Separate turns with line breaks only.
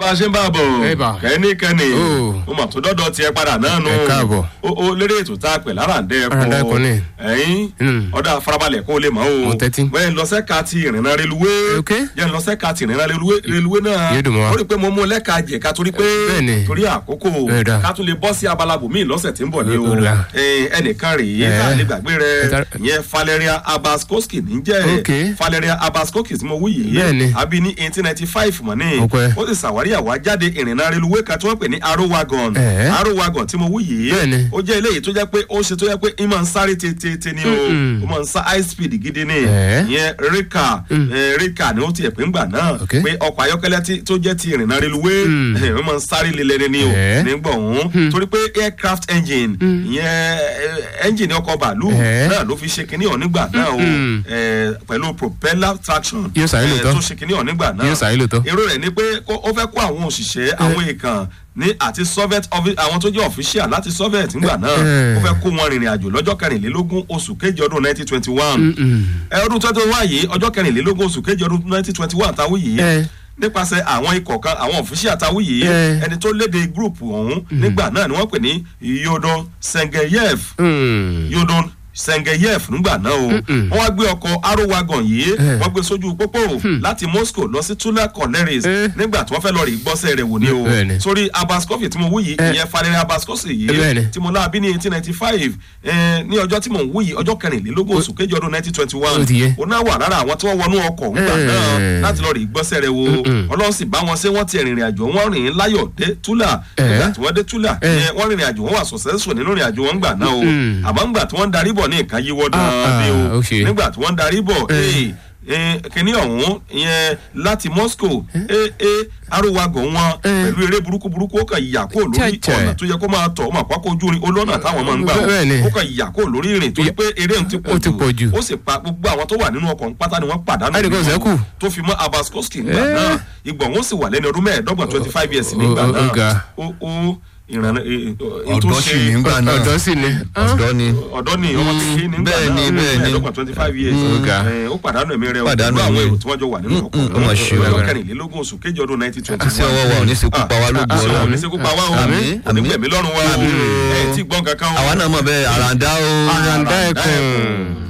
bá a ṣe ń bá a bọ̀
Ẹ bà.
kẹ́nikẹ́ni
Ó.
mo mà tó dọ́dọ̀ tiẹ̀ padà náà nù.
Ẹ káàbọ̀.
o o lérè ètò tá a pè láràndẹ́ ẹ̀kọ́
Láràndẹ́ ẹ̀kọ́ ni.
ẹ̀yìn
Hmm.
ọ̀dà farabalẹ̀ kó o lè mọ̀ o.
Mo tẹ́tí.
bẹ́ẹ̀ lọ́sẹ̀ka ti ìrìnà reluwé.
Ok.
jẹ́ lọ́sẹ̀ka ti ìrìnà reluwé reluwé náà.
Yé dùn mọ́ wa.
ó rí i pé mo mú lẹ́ka jẹ̀ka torí pé
Bẹ́ẹ̀ni.
torí àkókò
Ẹ dà.
ká tún lè bọ́ sí abala bòmíì lọ́sẹ̀ tí ń bọ̀ ní o.
Ó dà.
Ẹ, ẹnìkan rèé
Ẹ.
tá a lè gbàgbé
Ẹ
rẹ̀
ta-
ìyẹn Valeria Abaskoski ní jẹ́
Ok.
Valeria Abaskoski tí mo wí yìí
Bẹ́ẹ̀ni.
àbí ní eighteen ninety five mọ̀ ní
Ó pẹ́.
ó sì ṣàwárí àwájáde ìrìnnà reluwé kan tí wọ́n pè ní arrow wagon
Ẹ̀.
arrow wagon tí mo wí yìí
Bẹ́ẹ̀ni.
ó jẹ́ eléyìí tó jẹ́ pé ó ṣe tó jẹ́ pé ń máa ń sáré tètè ni o
Mm-mm.
ó máa ń sá high speed gidi ni
Ẹ̀.
ìyẹn rika ẹ̀, rika ni ó tiẹ̀ pé ń gbà náà
Ok.
pé ọkọ̀ ayọ́kẹ́lẹ́ tí- tó jẹ́ ti ìrìnnà reluwé
Mm.
ẹ̀, ó máa ń sáré lelẹ́ni ni o
Ẹ̀.
nígbà òun torí pé aircraft engine ìyẹn ẹ̀, engine ọkọ̀ bàálù
Ẹ̀.
náà ló fi ṣe kinní ọ̀ nígbà náà o
Mm-mm.
ẹ̀, pẹ̀lú propeller traction
Yóò sáré
ẹ̀,
lóòótọ́.
tó ṣe kinní ọ̀ nígbà náà
Yóò sáré lóòótọ́.
èrò rẹ̀ ni pé kó- ó fẹ́ kó àwọn òṣìṣẹ́ àwọn èèkàn ní àti soviet offi- àwọn tó jẹ́ official láti soviet nígbà náà
Eh.
ó fẹ́ kó wọn rìnrìn àjò lọ́jọ́ kẹrìnlélógún oṣù kejì ọdún nineteen twenty one ọdún twenty one yìí ọjọ́ kẹrìnlélógún oṣù kejì ọdún nineteen twenty one táwọn yìí
Eh.
nípasẹ̀ àwọn ikọ̀ kan àwọn official táwọn yìí
Eh.
ẹni tó léde group ọ̀hún nígbà náà ni wọ́n pè ní yodon sengeyev yodon sengeyev nígbà náà o
Mm-mm.
wọ́n wá gbé ọkọ̀ arrow wagon yìí
Eh.
wọ́n gbé sójú pópó láti moscow lọ sí tula collieries
Eh.
nígbà tí wọ́n fẹ́ lọ rí gbọ́sẹ̀ rẹ̀ wò ni o
Bẹ́ẹ̀ni.
sórí abaskofi tí mo wú yìí
Eh.
ìyẹn Valeria abaskofi yìí
Bẹ́ẹ̀ni.
tí mo láàbí ní eighteen ninety five ní ọjọ́ tí mo ń wú yìí ọjọ́ kẹrìnlélógún oṣù kejì ọdún nineteen twenty one
Ó ti yé.
ó náà wà lára àwọn tí wọ́n wọnú ọkọ̀ ńgbà
Eh.
náà láti lọ rí gbọ́sẹ̀ rẹ̀ wò
Mm-mm.
ọlọ́run sì bá wọn ṣe wọ́n ti rìnrìn àjò wọn rìn láyọ̀ dé tula
Eh.
nígbà tí wọ́n dé tula
Eh.
ìyẹn wọ́n rìnrìn àjò wọn wà successful nínú rìn àjò wọn ńgbà náà o
Mm.
àmọ́ ńgbà tí wọ́n ń darí bọ̀ ní nǹkan yíwọ́
Ah,
dáadé
ah,
o
ó ṣe.
nígbà tí wọ́n ń darí bọ̀
Eh.
ee kìnìún ọ̀hún ìyẹn láti moscow ee arúwagọ̀ wọn
Eh.
pẹ̀lú eré burúkú burúkú ó kàn yà kó lórí
Chai, chai.
ọ̀nà tó yẹ kó máa tọ̀ ọmọ àpapọ̀ ojú orin olónà táwọn máa ń gbà
Bẹ́ẹ̀ ni.
ó kàn yà kó lórí ìrìn torí pé eré ń ti
Ó ti pọ̀ jù.
ó sì pa gbogbo àwọn tó wà nínú ọkọ̀ pátá ni wọ́n pàdánù
Ẹnì kan
nínú
ṣẹ́kù.
wọn. tó fi mọ́ abaskoski nígbà
Eh.
náà ìgbọ̀n wọn sì wà lẹ́ni ọdún mẹ́ẹ̀ẹ́dọ́gbọ̀n twenty five years nígbà
Ó- ó- ó ga.
náà ó ó ìrànlẹ́
ọ̀dọ́ sì ní gbà náà
ọ̀dọ́ sì ni.
ọ̀dọ́ ni
ọ̀dọ́ ni ọmọ kékeré nígbà
bẹ́ẹ̀ ni,
náà
bẹ́ẹ̀ ni.
mẹ́ẹ̀ẹ́dọ́gbọ̀n twenty five years
Ó ga.
Eh, ó pàdánù ẹ̀mí rẹ̀
Pàdánù
pẹ̀lú àwọn
ẹ̀mí.
èrò tí wọ́n jọ wà nínú ọkọ̀
Mm, mm, ó mà ṣe o.
ọjọ́ kẹrìnlélógún oṣù kejì ọdún nineteen twenty
sí ọwọ́ wa ò ní sekú pa wá lóògùn
àṣọ
ọlọ́run
òní sekú pa wá o
Àmín,
òní gbẹ̀mí lọ́rùn wa
Àmín o.
ẹ̀ tí gbọ́n kankan o
àwa náà mọ̀ bẹ́ẹ̀ àràǹdá o
àràǹdá ẹkùn.
ẹkùn.